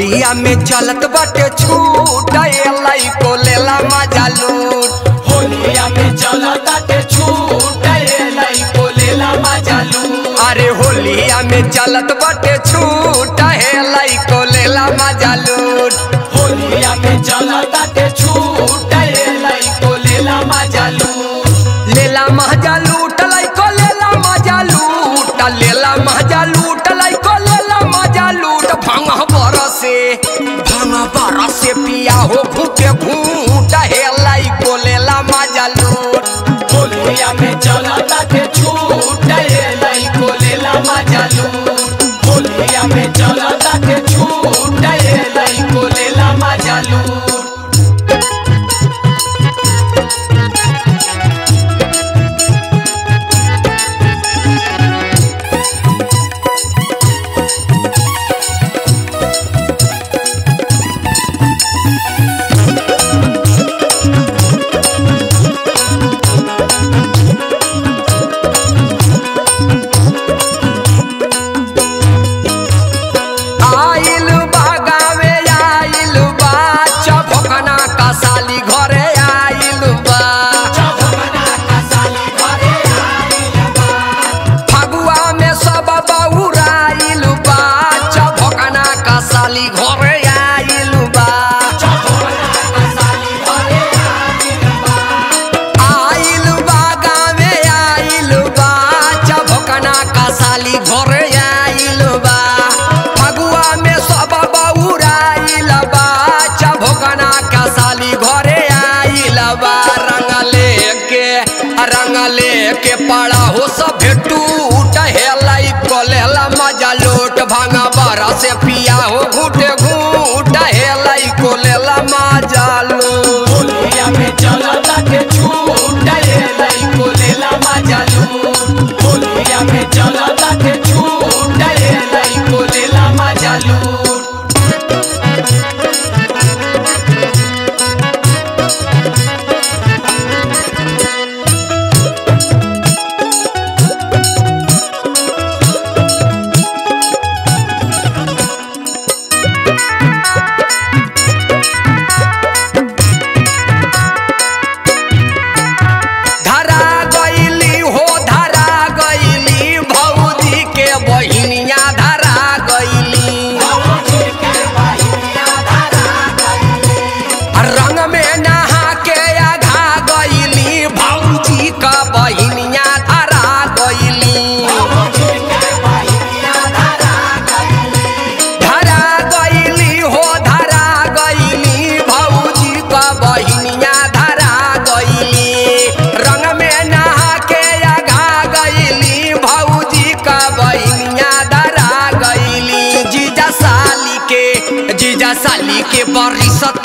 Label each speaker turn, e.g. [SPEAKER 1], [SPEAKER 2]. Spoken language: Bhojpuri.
[SPEAKER 1] होलिया में चलत बाटे छूट एलाई को लेला मजा लूट
[SPEAKER 2] होलिया में चलताटे छूट एलाई को लेला मजा लूट
[SPEAKER 1] अरे होलिया में चलत बाटे छूट एलाई को लेला मजा लूट
[SPEAKER 2] होलिया में चलताटे छूट एलाई को लेला मजा लूट
[SPEAKER 1] लेला मजा लूट लाई को लेला मजा लूट लेला मजा लूट लाई को लेला मजा लूट भंग बरसे भंग बरसे पिया हो भूखे भूट हेलाई को लेला मजा लूट
[SPEAKER 2] होलिया में चलताटे छूट एलाई को लेला मजा लूट होलिया में चलताटे छूट एलाई को लेला मजा लूट
[SPEAKER 1] आइल बागावे आइल बा चभकना का साली घरे आइल बा फगुआ में सब बउराइल बा चभकना का साली घरे आइल बा आइल बा गावे आइल बा चभकना का साली घरे आइल बा फगुआ में सब बउराइल बा चभकना का साली घरे आइल बा रंग लेके रंग लेके पड़ा हो सब टूट हेलाई कोलेला मजा लोट भांगा बरा से पिया हो घूटे घूट हेलाई कोलेला मजा लोट
[SPEAKER 2] होलिया में चलताटे छूट एलाई को लेला मजा लूट होलिया में चलताटे छूट एलाई को लेला मजा लूट
[SPEAKER 1] धरा गईली हो धरा गईली भौजी के बहिनिया धरा गईली रंग में नहा के आघा गईली भौजी का बहिनिया धरा गईली धरा गईली हो धरा गईली भौजी का बहिनिया धरा गईली रंग में नहा के आघा गईली भौजी का बहिनिया धरा गईली जीजा साली के जीजा साली के बरिसत